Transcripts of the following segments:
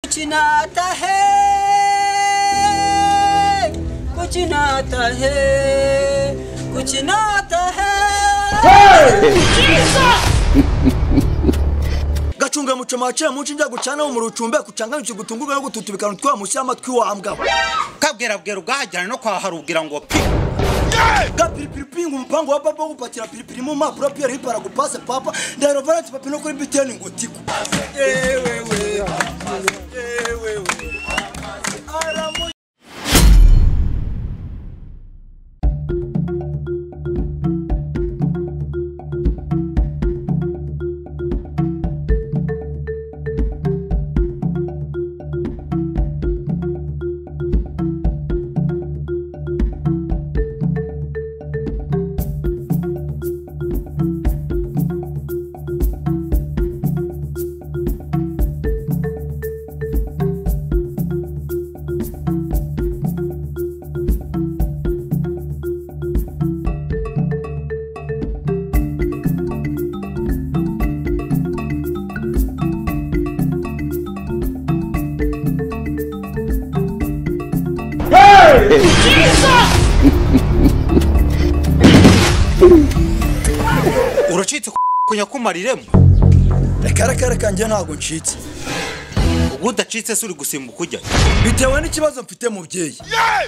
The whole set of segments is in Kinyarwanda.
कुछ ना आता है कुछ ना आता है कुछ ना आता है gacunga muco macira mu nshinge gucanaho umuriro ucumbe kucangana icyo gutungurwa no gututuba ikantu twa musi y'amatwi wa mbwa kabwerabwera ubwahajyana no kwa harugira ngo pi gapiripiri pinga umupango wa papa wo gupakira piripiri mu mpapuro piyeri paragupase papa ndahiro valensi papi no kuri biteni ngo tiku ewewe ewewe aramu uracitse kunyakumariremo akarakara kanjye ntabwo ncitse ubwo udacitse se uri gusimbuka ujya bitewe n'ikibazo mfite mubyeyi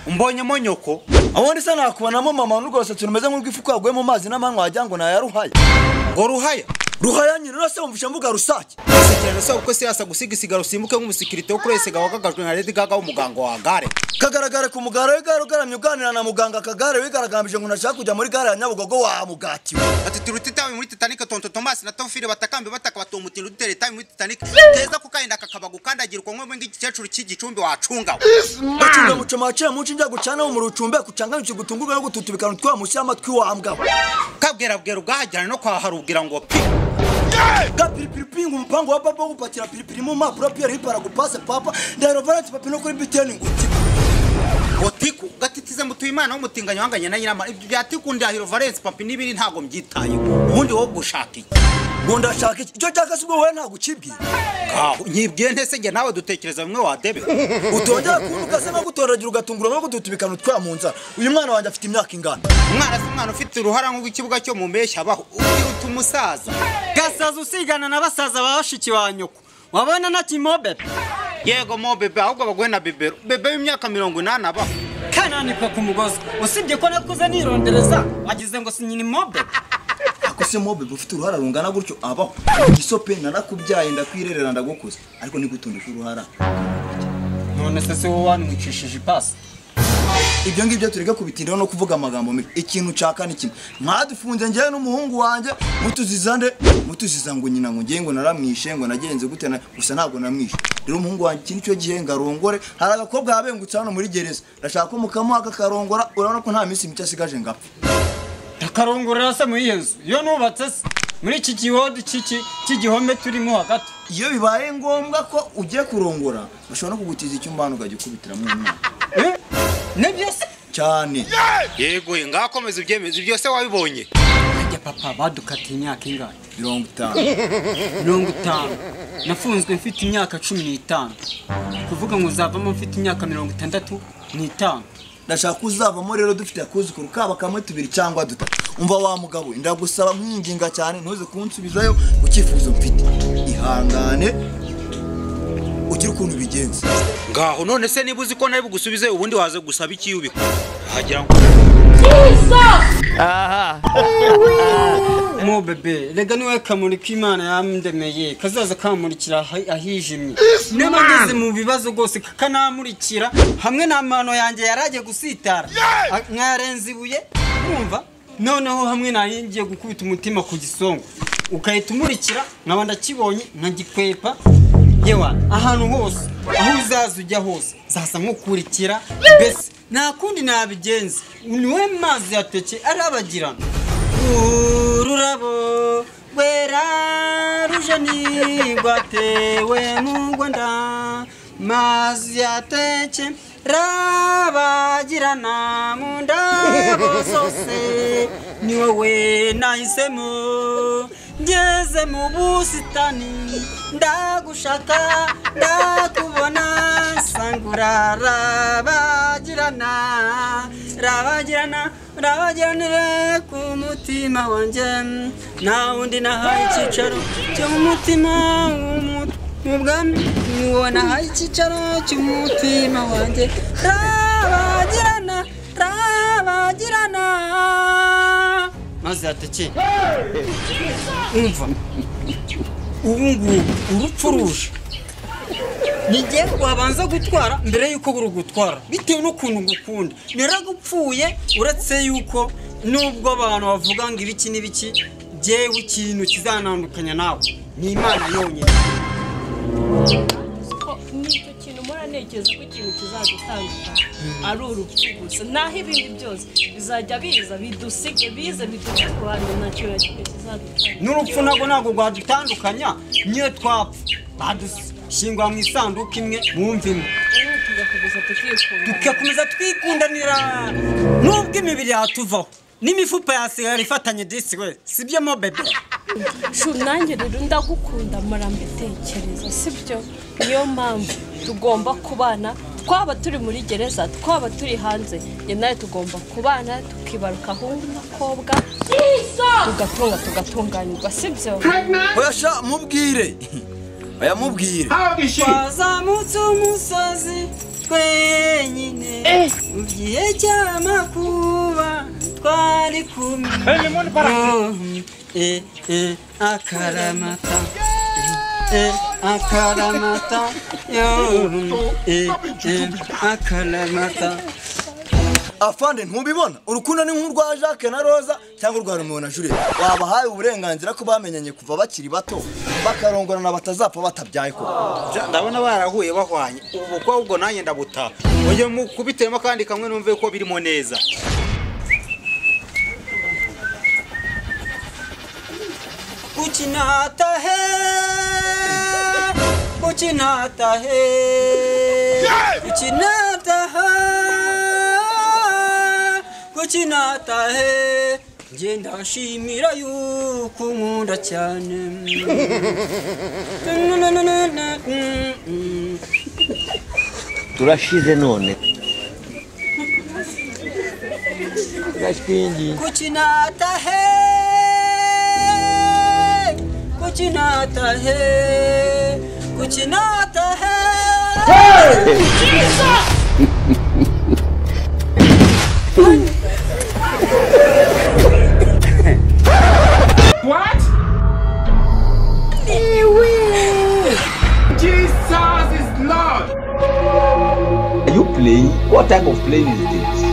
umbonyemo nyoko aho ndetse nakubonamo mama n'urwose turumeze nk'urw'ifuku yaguye mu mazi n'amanywa wagira ngo nayaruhaya ngo ruhaya ruhaya nyina urase wumvisha mbuga rusake usekerera se kuko siyasa gusigasigara usimbuke nk'umusikirite wo kuri esega wagagajwe nka lady gaga w'umuganga wa gare kagaragara ku mugara w'igare ugaramye uganira na muganga akagare wigaragambije ngo ntashaka kujya muri gare ya nyabugogo wamugatiwe ati turuta itabi muri titanic tonto tomasi na tofire batakambe bataka batumutira udutera itabi muri titanic keza ko kahinda kakaba gukandagira uko nk'umwe ng'igikecuru cy'igicumbi wacungawe bacunga muco maciye mu nshinge gucanaho umuriro ucumbe kucangana icyo gutungurwa no gututuba ikantu twa musi y'amatwi wa mbwa kabwerabwera ubwahajyana no kwa harugira ngo pi gapiripiri pinga umupango wa papa wo gupakira piripiri mu mpapuro piyeri paragupase papa ndahiro valensi papi no kuri biteni ngo tiku ngo tiku gatitize mutuyimana w'umutinganyi wanganye na nyirama ibyo bya tiku ndahiro valence papi n'ibiri ntabwo mbyitayeho ubundi wowe gushaka iki ngo ndashaka iki icyo cyaka se ubwo wowe ntabwo ukibwira kaho nyibwiye ntese njye nawe dutekereza bimwe wadebe utongera kundi ugasa nko gutoragira ugatungurwa no gututuba ikantu twa mu nzara uyu mwana wanjye afite imyaka ingana umwana si umwana ufite uruhara nk'urw'ikibuga cyo mu mpeshyi abaho ukiruta umusaza gasaza usigana na basaza ba bashiki ba nyoko wabona na kimobe yego mo bebe ahubwo baguhe na bebero bebe w'imyaka mirongo inani abaho kananikwa ku mugozi usibye ko nakuze nirondereza wagize ngo si nyina imobe ako se mobe ufite uruhara rungana gutyo abaho igisope narakubyaye ndakwirerera ndagukuza ariko nigutundika uruhara none se si wowe wanwicishije ipasi ibyo ngibyo tureke kubitindiraho no kuvuga amagambo mibi ikintu nshaka ni kimwe mwadufunze njyewe n'umuhungu wanjye mutuziza nde mutuziza ngo nyina ngo ngiye ngo naramwishe ngo nagenze gute na gusa ntabwo namwishe rero umuhungu wanjye iki nicyo gihe ngarongore hari agakobwa yabengutse hano muri gereza ndashaka ko mukamuha kakarongora urabona ko nta minsi mike asigaje ngapfa akarongorera se muri iyo nzu iyo nubatse se muri iki gihodo cy'igihome turimo hagati iyo bibaye ngombwa ko ugiye kurongora bashobora no kugutiza icyumba hano ukajya ukubitiramo umwana Eh? nibyo se cyane yego ngakomeza ubyemeza ibyo se wabibonye ajya papa badukatiye imyaka ingana mirongo itanu mirongo itanu nafunzwe mfite imyaka cumi n'itanu kuvuga ngo zavamo mfite imyaka mirongo itandatu n'itanu ndashaka ko uzavamo rero dufite akuzukuru kaba kamwe tubiri cyangwa dutatu umva wa mugabo we, ndagusaba mwinginga cyane ntuze kunsubizayo ku cyifuzo mfite ihangane ugire ukuntu ubigenza ngaho none se niba uzi ko nawe bugusubize ubundi waza gusaba iki iyo ubikora wagira ngo mo bebe rega niwe kamurika imana yamdemeye kazaza kamurikira ahi- ahijimye niba ngeze mu bibazo rwose kakanamurikira hamwe n'amano yanjye yari agiye gusitara A- mwarenze ibuye mwumva noneho hamwe nahingiye gukubita umutima ku gisongo ugahita umurikira nkaba ndakibonye nkagikwepa yewa ahantu hose aho uzaza ujya hose zaza nkukurikira mbese nta kundi nabigenza niwe mazi yateke arabagirana ururabo rwera ruje ntigwatewe mu rwanda mazi yateke rabagirana mu ndabo zose ni wowe nahisemo ngeze mu busitani ndagushaka ndakubona ra rabagirana rabagirana rabagiranira ku mutima wanjye nta wundi nahaye icyicaro cyo mu mutima w'umuntu mu bwami ni wowe nahaye icyicaro cy'umutima wanjye rabagirana rabagirana maze hateke umva ubu ngubu urupfu ruje nigera wabanza gutwara mbere y'uko burugutwara bitewe n'ukuntu ngukunda naragupfuye uretse y'uko nubwo abantu bavuga ngo ibiki n'ibiki byewe ikintu kizanandukanya nawe ni imana yonyine ko nicyo kintu mpora ntekereza ko ikintu kizadutandukanya ari urupfu gusa naho ibindi byose bizajya biza bidusige bize biduce ku bantu ntacyo na kimwe kizadutandukanya n'urupfu nabwo ntabwo rwadutandukanya niyo twapfa badushingwa mu isanduku imwe mwumva imwe rero tugakomeza tukikunda tugakomeza twikundanira nubwo imibiri yatuvaho n'imifupa yasigara ifatanye disi we sibyo mo bebe shu nanjye rero ndagukunda mpora mbitekereza sibyo niyo mpamvu tugomba kubana twaba turi muri gereza twaba turi hanze njye nawe tugomba kubana tukibaruka ahungu n'akobwa tugatunga tugatunganirwa sibyo Oyasha mubwire oya mubwire twazamutse umusozi twenyine mu gihe cy'amakuba twari kumwe Eh, eh, akaramata Eh, akaramata yo, eh, eh, akaramata afande ntubibona urukundo ni nk'urwa Jacques na Rosa cyangwa urwa Romeo na Juliet wabahaye uburenganzira ko bamenyanye kuva bakiri bato bakarongorana batazapfa batabyaye ko ndabona barahuye bahwanye ubu bukobwa ubwo nanjye ndabutaha mujye mukubitemo kandi kamwe numve ko birimo neza Kuchinata hai, kuchinata hai, kuchinata hai, kuchinata hai. Nje ndashimira yuko unkunda cyane turashize none gashingi kuchinata hai kuchinata hai kuchinata hai Jesus is Lord. are you playing what type of playing is this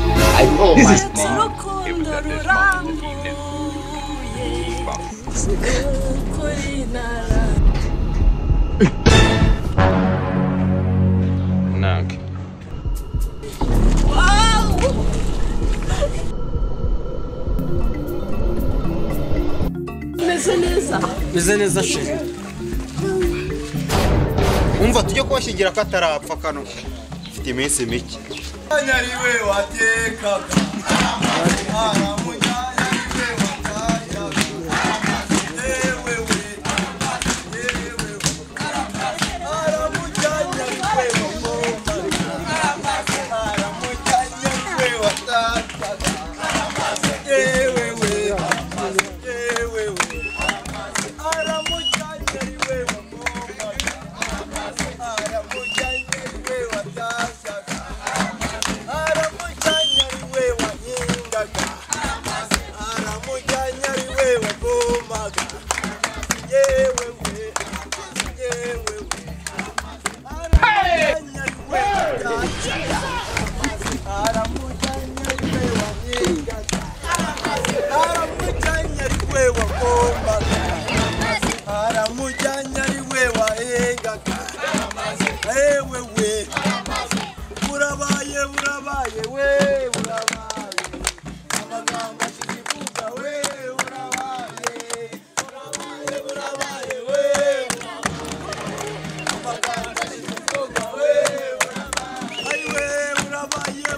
I, this is urukundo rurambuye kuri nara umeze neza meze neza sheri umva tujye kubashingira ko atarapfa kano mfite iminsi mike nyariwe watekaga Mwana munyanyariwe watayaga. Yewe we, yewe we. Aramunyanyariwe wakomaga. Aramunyanyariwe watataga. Yewe we, yewe we. Aramunyanyariwe wakomaga. Aramunyanyariwe watazaga. Aramujanya ariwe wahingaga Aramujanya ariwe wagomaga Yewe we, yewe we Aramujanya ariwe watacaga Aramujanya ariwe wahingaga Aramujanya ariwe wagomaga Aramujanya ariwe wahingaga Yewe we burabaye burabaye we burabaye amagambo akivuga we burabaye burabaye burabaye we amagambo akivuga we burabaye we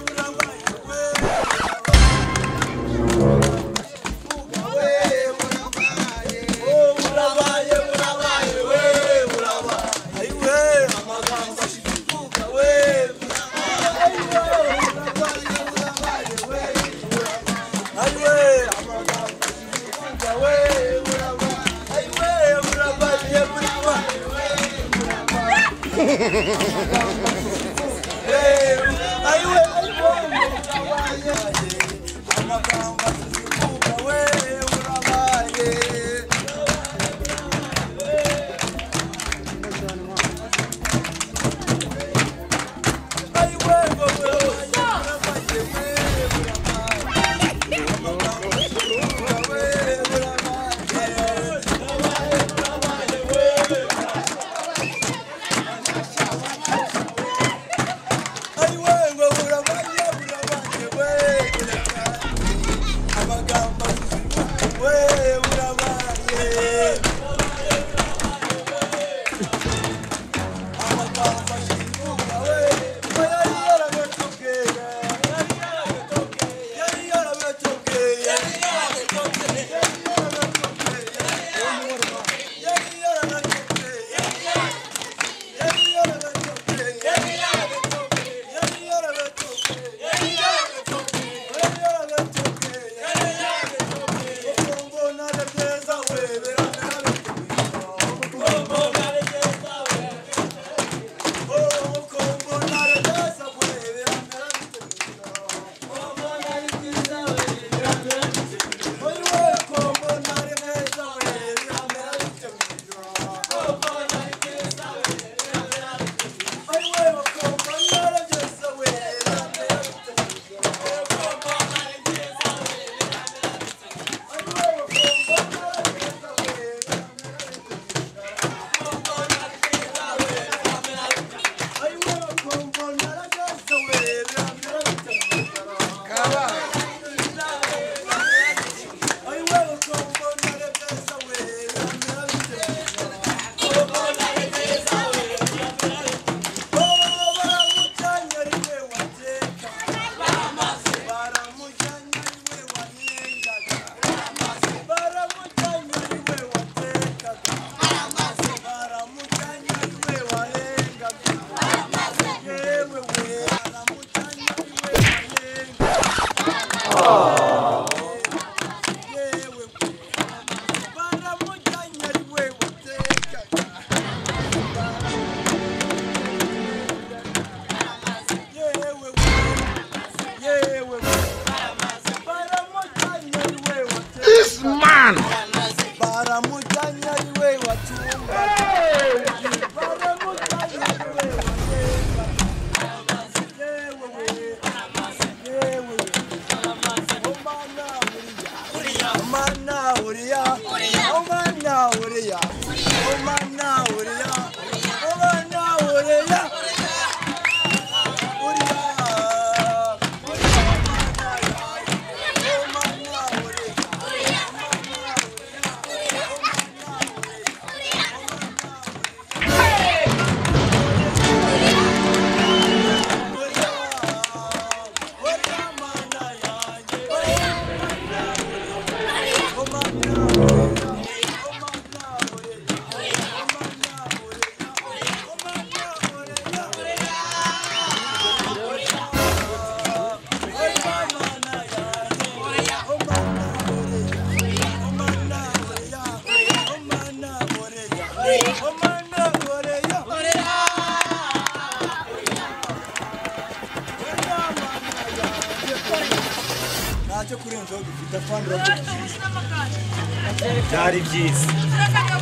byari byiza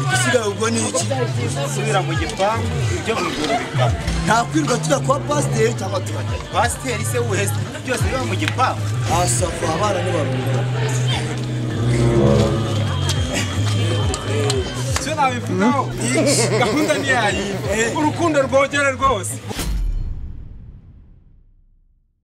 igisigaye ubwo ni iki gusubira mu gipangu ibyo mu ijoro bikaba nta kwirirwa tujya kwa pasiteri cyangwa tubajya pasiteri se wese byose biba mu gipangu asafu abana ntibarumva icyo nabivugaho gahunda ni yayi urukundo rwogera rwose